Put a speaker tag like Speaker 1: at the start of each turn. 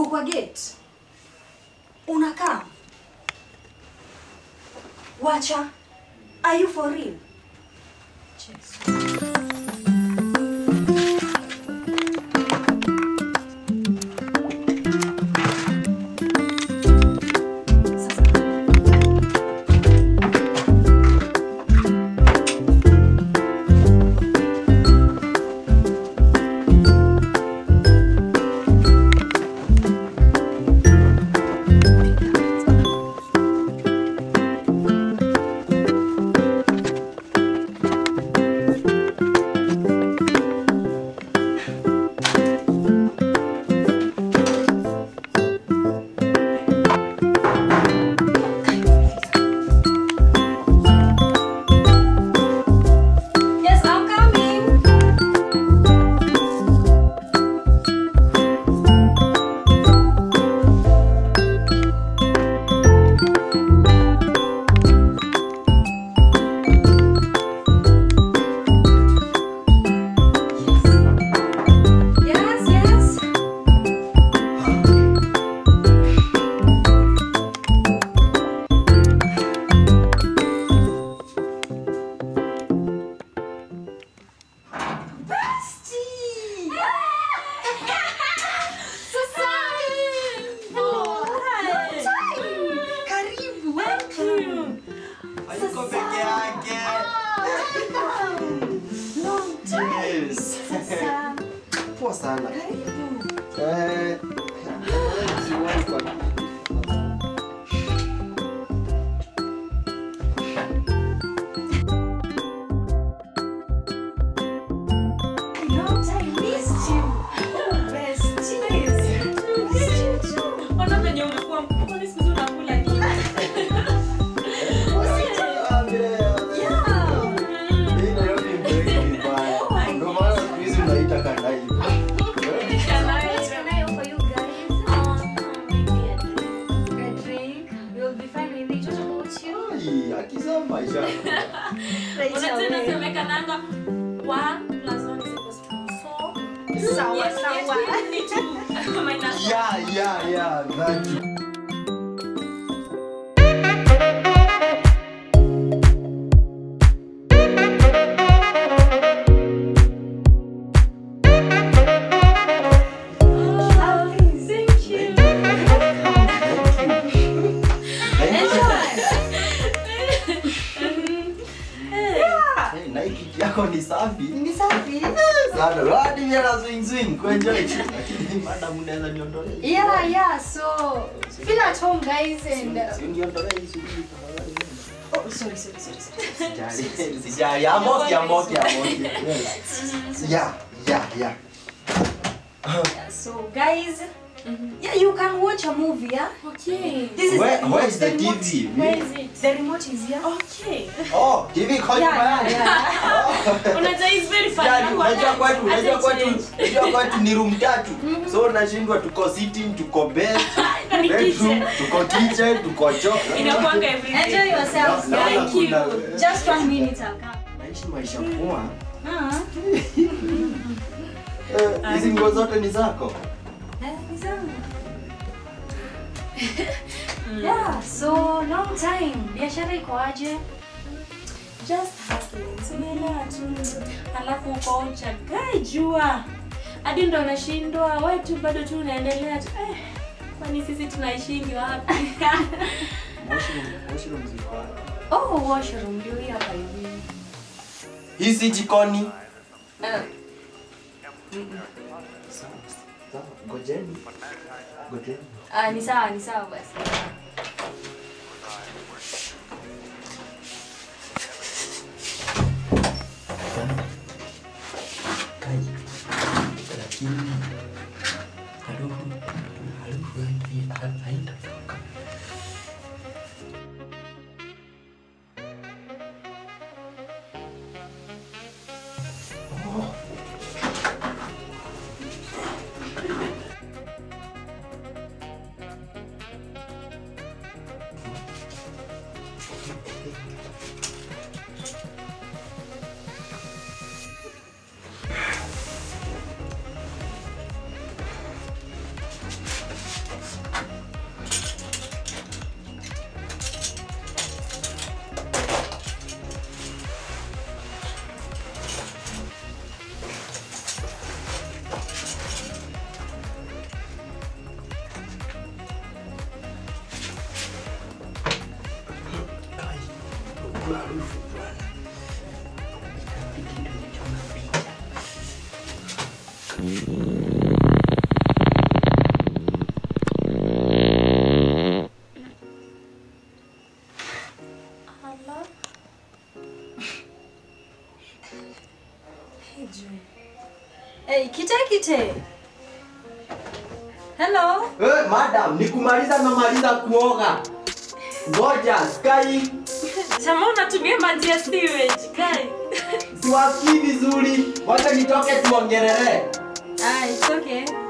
Speaker 1: kwa gate. Unakaa. Wacha. Are you for real? Yes, I'm coming. Yes, yes. Bestie! Sasa! Oh, hi. Karibu, welcome.
Speaker 2: Hayuko peke yake.
Speaker 1: Long time.
Speaker 2: Yes.
Speaker 1: Sasa,
Speaker 2: Poa sana.
Speaker 1: karibu.
Speaker 2: Eh, siwahi kwa-
Speaker 1: Long time missed you. Oh, besties. Missed you too.
Speaker 3: Ona venye umekuwa mkubwa, siku hizi unakula nini?
Speaker 2: Ah, vile-
Speaker 1: Yeah.
Speaker 2: Hii Nairobi imeweka vibaya. Ndio maana siku hizi unaita kandai.
Speaker 1: What can I offer you guys? A drink. We'll be fine with it. What about you?
Speaker 2: Ai, akizaa maisha.
Speaker 1: Right
Speaker 3: Unajua
Speaker 1: away.
Speaker 3: inasemekananga, one plus one is equals to four.
Speaker 1: Sawa,
Speaker 3: Yes,
Speaker 1: sawa.
Speaker 3: yes, we need to minus
Speaker 2: Yeah, yeah, yeah, that you-
Speaker 3: Thank you.
Speaker 2: Hey, na hii kiti yako ni safi
Speaker 1: Ni safi.
Speaker 2: sana. Hadi mimi na swing swing kuenjoy. Lakini madam unaweza niondolee.
Speaker 1: Yeah, yeah. So feel at home, guys, and uh,
Speaker 2: Si uniondolee hii shughuli tafadhali.
Speaker 1: oh, sorry, sorry, sorry, sorry.
Speaker 2: Sijali, sijali. I'm okay, I'm okay, I'm okay. Yes. Yeah, yeah, yeah.
Speaker 1: Yeah, so guys, yeah, you can watch a movie. Yeah.
Speaker 3: Okay.
Speaker 1: This is
Speaker 2: Where-
Speaker 1: the remote.
Speaker 2: where is the
Speaker 1: remote.
Speaker 2: TV?
Speaker 3: Where is it?
Speaker 1: The remote is here.
Speaker 3: Okay.
Speaker 2: Oh, TV kwa
Speaker 1: Yeah,
Speaker 2: nyumbani.
Speaker 1: yeah,
Speaker 3: Unajua it's very fun.
Speaker 2: Sijali, unajua kwetu,
Speaker 3: Hata
Speaker 2: unajua kwetu,
Speaker 3: change.
Speaker 2: unajua kwetu ni room tatu. So unashindwa tuko sitting, tuko bed,
Speaker 3: Ni
Speaker 2: bedroom,
Speaker 3: kitchen.
Speaker 2: tuko kitchen, tuko choo.
Speaker 3: Inakuanga everything.
Speaker 1: Enjoy yourselves,
Speaker 2: Na- naona
Speaker 1: guys.
Speaker 3: Thank you.
Speaker 2: kuna-
Speaker 1: Just one minute, I'll come.
Speaker 2: Naishi maisha poa.
Speaker 1: Uh-huh.
Speaker 2: Eh, Hizi nguo zote ni zako?
Speaker 1: Eh, ni sawa. Yeah, so long time. Biashara iko aje?
Speaker 3: Just hustling. Si unaelewa tu. Alafu uko uchagai jua. Hadi ndo unashindwa, wewe tu bado tu unaendelea tu. Eh, kwani sisi tunaishingi wapi?
Speaker 2: Washroom- washroom ziko wapi?
Speaker 1: Oh, washroom ndio hii hapa hivi.
Speaker 2: Hii si jikoni.
Speaker 1: Eh,
Speaker 2: Sawa, sawa. Ngojeni. Ngojeni.
Speaker 1: ah, ni sawa, ni sawa basi.
Speaker 2: Kai. Lakini harufu harufu hii haitatoka. tu harufu bwana. Itabidi tumechoma picha.
Speaker 1: Hello? Hey, Joy. Hey, kite kite. Hello?
Speaker 2: Eh, madam, nikumaliza namaliza kuoga. Ngoja, Sky,
Speaker 3: Jamaa unatumia maji ya sewage, kai.
Speaker 2: siwasikii vizuri. Wacha nitoke tuongelele.
Speaker 1: Ah, it's okay.